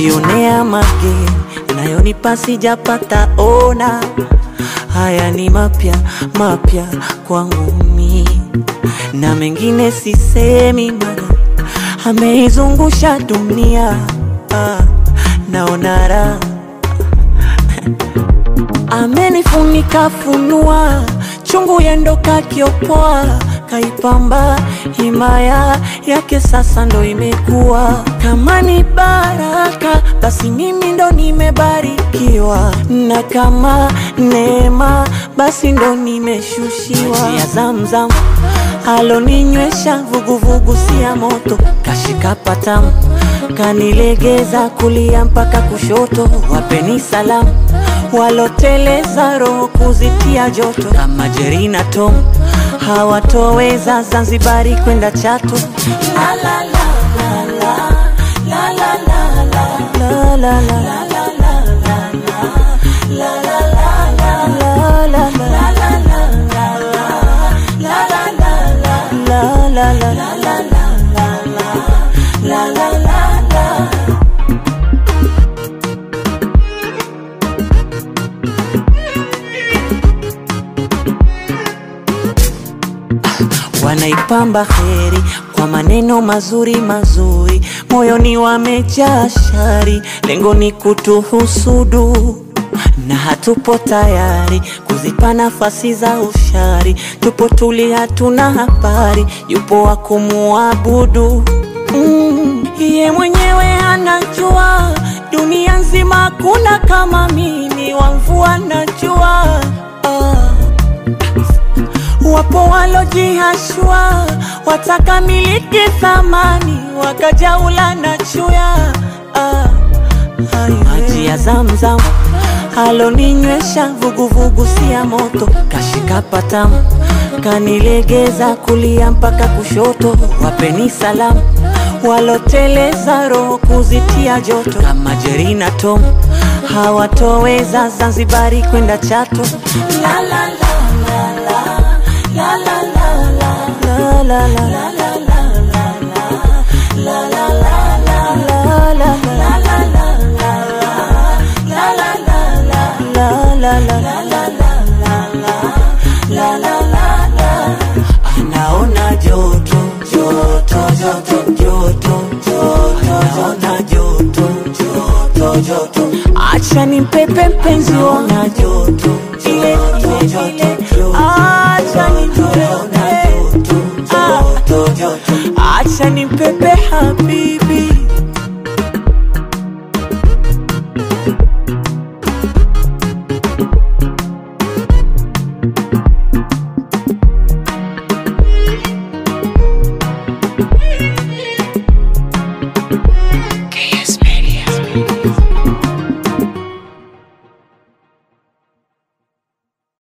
najionea mageni nayonipa sijapata ona. Haya ni mapya mapya kwangu mi, na mengine sisemi, mana ameizungusha dunia. Ah, naona raha amenifunika funua chungu yendo kakiopoa kaipamba himaya yake sasa ndo imekuwa kama ni baraka basi mimi ndo nimebarikiwa na kama neema basi ndo nimeshushiwa Maji ya zamzam aloninywesha vuguvugu si ya moto kashika patamu kanilegeza kulia mpaka kushoto wapeni salamu waloteleza roho kuzitia joto kama Jerina Tom hawatoweza Zanzibari kwenda Chato la, la, la, la, la, la, la, la, la, la, la, la. Wanaipamba heri kwa maneno mazuri mazuri, moyoni wamejaa shari, lengo ni kutuhusudu na hatupo tayari kuzipa nafasi za ushari. Tupo tuli, hatuna habari, yupo wa kumuabudu mm. Ye mwenyewe anajua dunia nzima kuna kama mimi, wa mvua najua ah. Wapo walojihashua wataka miliki thamani wakajaula na chuya ah, maji ya Zamzam aloninywesha vuguvugu si ya moto kashika patamu kanilegeza kulia mpaka kushoto wapeni salamu waloteleza roho kuzitia joto kama Jerina Tom hawatoweza Zanzibari kwenda Chato la, la, la, la, la. La la la la la la la la la la la la la la Anaona joto joto joto joto joto anaona joto joto joto acha nimpepe mpenzi wangu joto ile ile ile acha nimpepe acha nimpepe habibi